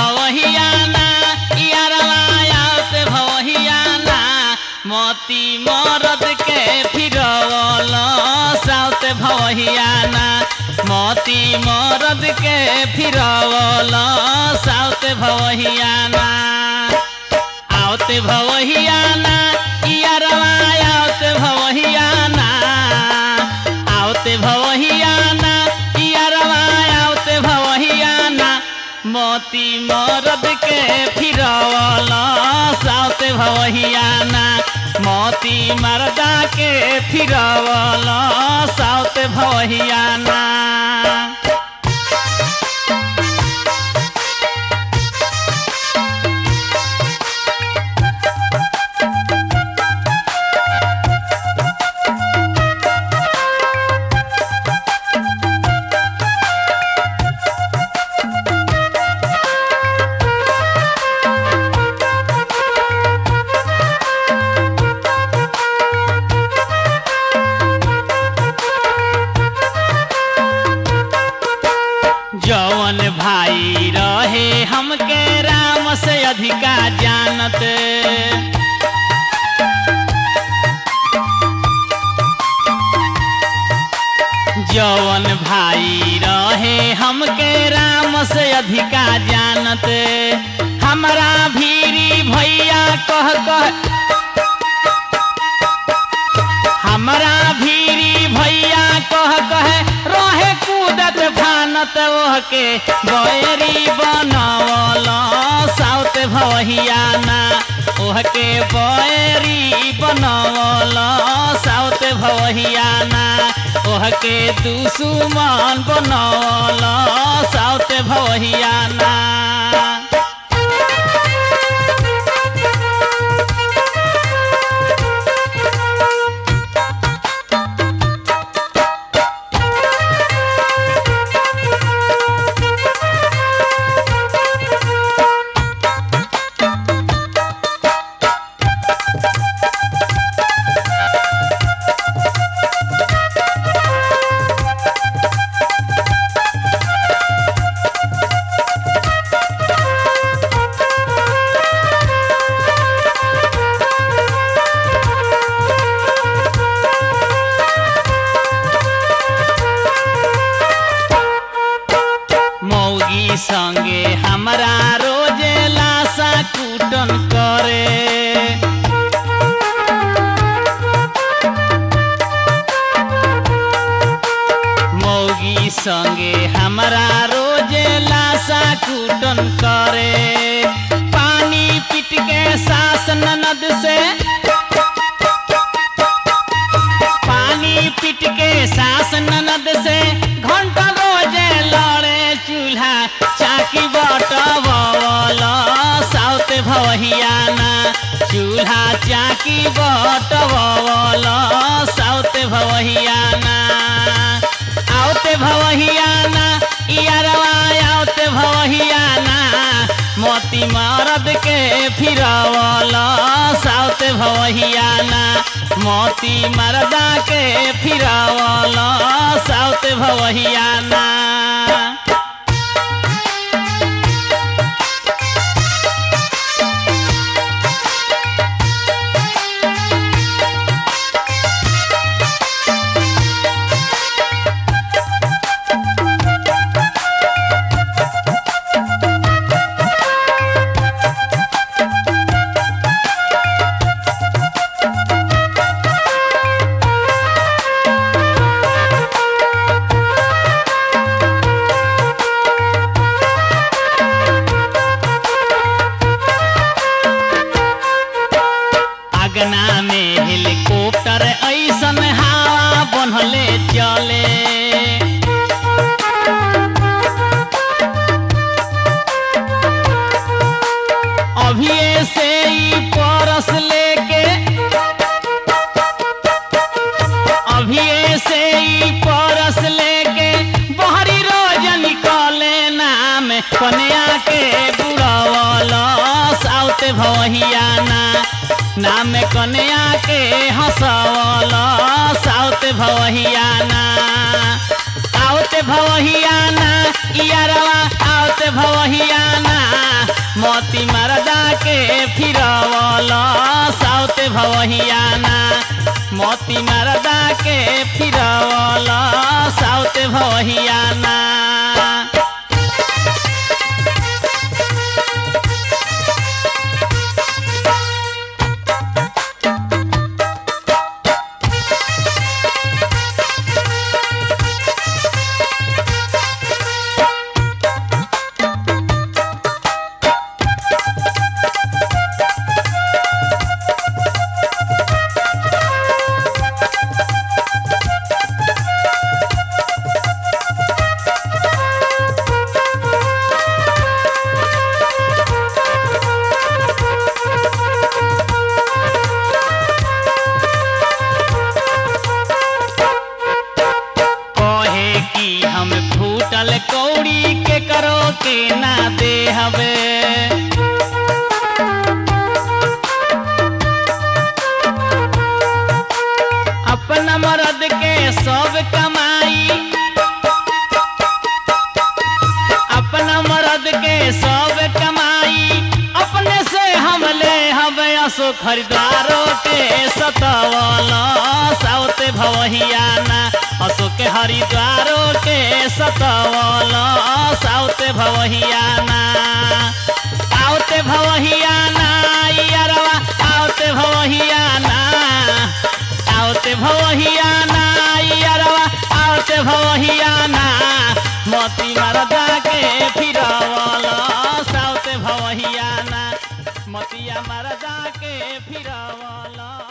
भवहियाना यारवा आवते भवहियाना मोती मरद के फिरवल साउते भवहियाना मोती मरद के फिरवल साउते भवहियाना आवते भवहियाना यारवा आवते भवहियाना आवते भवहियाना यारवा आवते भवहियाना मोती मरद के फिरवल साउते भवहियाना मोती मरदा के फिरवल साउते भवहियाना जवन भाई रहे हमके राम से अधिका जानत जवन भाई रहे हमके राम से अधिका जानत हमरा भीरी भैया कह कह हमरा भीरी भैया कह कहे रहे कूदत फानत ओह के बैरी बनवल साउत भवहियाना ओह के बैरी बनवल साउत भवहियाना ओह के दुश्मन बनवल साउत भवहियाना मौगी संगे हमरा रोजे लाशा कुटन करे मौगी संगे हमरा रोजे लाशा कुटन करे पानी पीट के सास ननद से पानी पीट के सास ननद से घंटा रोजे लड़े चूल्हा चाकी बटवल साउत भवहियाना चूल्हा चाकी बटवल साउत भवहियाना आवते भवहियाना यारवा आवते भवहियाना मोती मरद के फिरवल साउत भवहियाना मोती मरदा के फिरवल साउत भवहियाना अगना में हेलीकॉप्टर ऐसन हवा बनले चले अभिये से ई परस लेके अभिये से ई परस लेके बहरी रोज निकले नाम कन्या के बुड़वल साउत भवहियाना नाम कन्या के हंसवल साउत भवहियाना आवत भवहियाना इयारवा आवत भवहियाना मोती मरदा के फिरवला साउते भवहियाना मोती मरदा के फिरवला साउते भवहियाना कहे कि हम फूटल कौड़ी के करो के ना दे हवे अपना मर्द के सब कमाई अपना मर्द के सब कमाई अपने से हम ले हवे असो खरीदारों के सतवला साउते भवहियाना असो के हरिद्वारों के सतवला साउते भवहियाना आउते भवहियाना यारवा आउते भवहियाना आउते भवहियाना यारवा आउते भवहियाना मोती मरदा के फिरवला साउते भवहियाना मोतिया मरदा के फिरवला